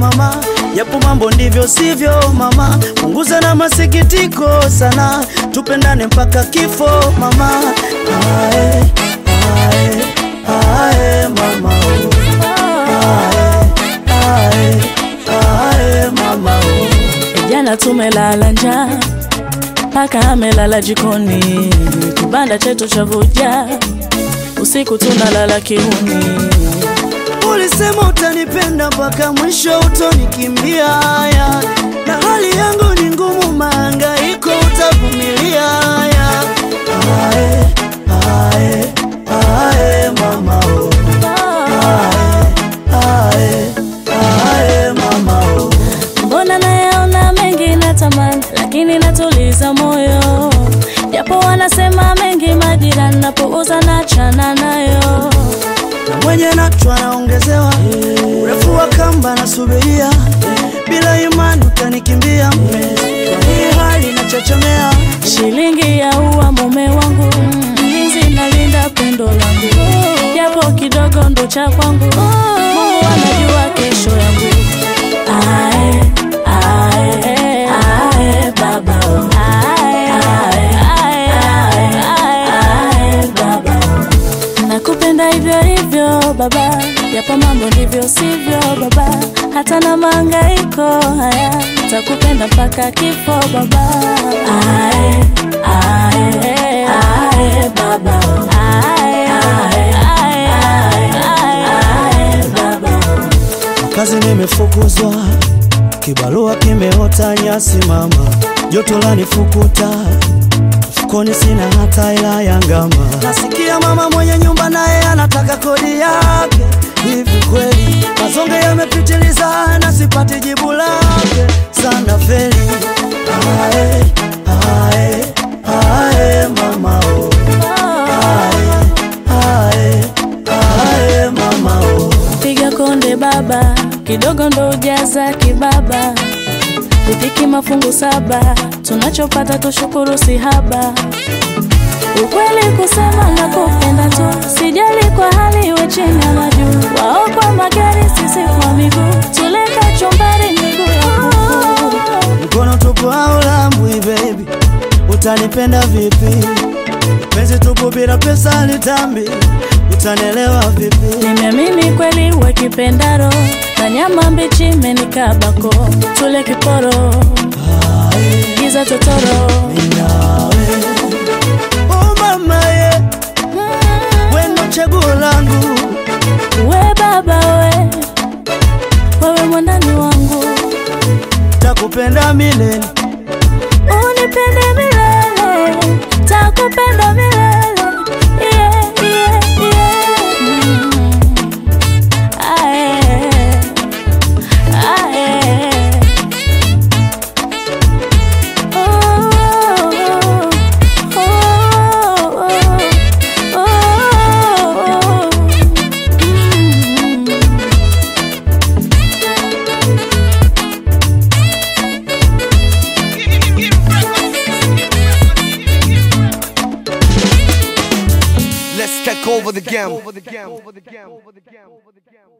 mama, yapo mambo ndivyo sivyo mama, punguza na masikitiko sana, tupendane mpaka kifo mama. Ae, ae, ae, mama oh. Ae, ae, ae, mama oh. Jana tumelala njaa paka amelala jikoni, kibanda chetu cha vuja, usiku tunalala kiuni. Ulisema utanipenda mpaka mwisho utonikimbia, ya. na hali yangu ni ngumu, mahangaiko utavumilia. ya. Ae, ae, ae, mama oh. Ae, ae, ae, mama oh. Mbona nayaona mengi natamani, lakini natuliza moyo, japo wanasema mengi majirani, napouza na chana nayo. na mwenye nacho anaongezewa urefu wa kamba nasubiria, bila imani utanikimbia mpenzi, kwa hii hali nachechemea. Shilingi ya ua mume wangu, mlinzi nalinda pendo langu, japo kidogo ndo cha kwangu. Mungu anajua kesho yangu. Ae, ae, ae, baba oh. Ae, ae, ae, ae, ae, baba oh. Nakupenda hivyo hivyo baba, japo mambo ndivyo sivyo baba, hata na mahangaiko haya, takupenda mpaka kifo baba. Ae, ae, ae, baba. Ae, ae, ae, ae, ae, baba. Kazi nimefukuzwa, kibarua kimeota nyasi mama, joto lanifukuta, mfukoni sina hata hela ya ngama. Nasikia mama mwenye nyumba naye anataka kodi yake, hivi kweli mazonge yamepitiliza na sipati jibu lake, sana feli. Ae, ae, ae, mama oh. Ae, ae, ae, mama oh. Piga konde baba, kidogo ndo ujaza kibaba, riziki mafungu saba, tunachopata tushukuru si haba. Ukweli kusema na kupenda tu, sijali kwa hali iwe chini ama juu, wao kwa magari, sisi kwa miguu, tuleka chumbari miguu ya kuku. Mkono tupu au lambwi baby, utanipenda vipi? Penzi tupu bila pesa litambi, utanelewa vipi? Nimeamini kweli we kipendaro, na nyama mbichi menikabako, tule kiporo, Ae, giza totoro. nawe. Oh mama ye, wendo chaguo langu, We baba we, wewe mwandani wangu, takupenda milele. unipende milele, takupenda milele. Yeah, yeah, yeah. Mm. Ae, ae. Oh, oh, oh, oh, oh. Mm. Let's take over the game.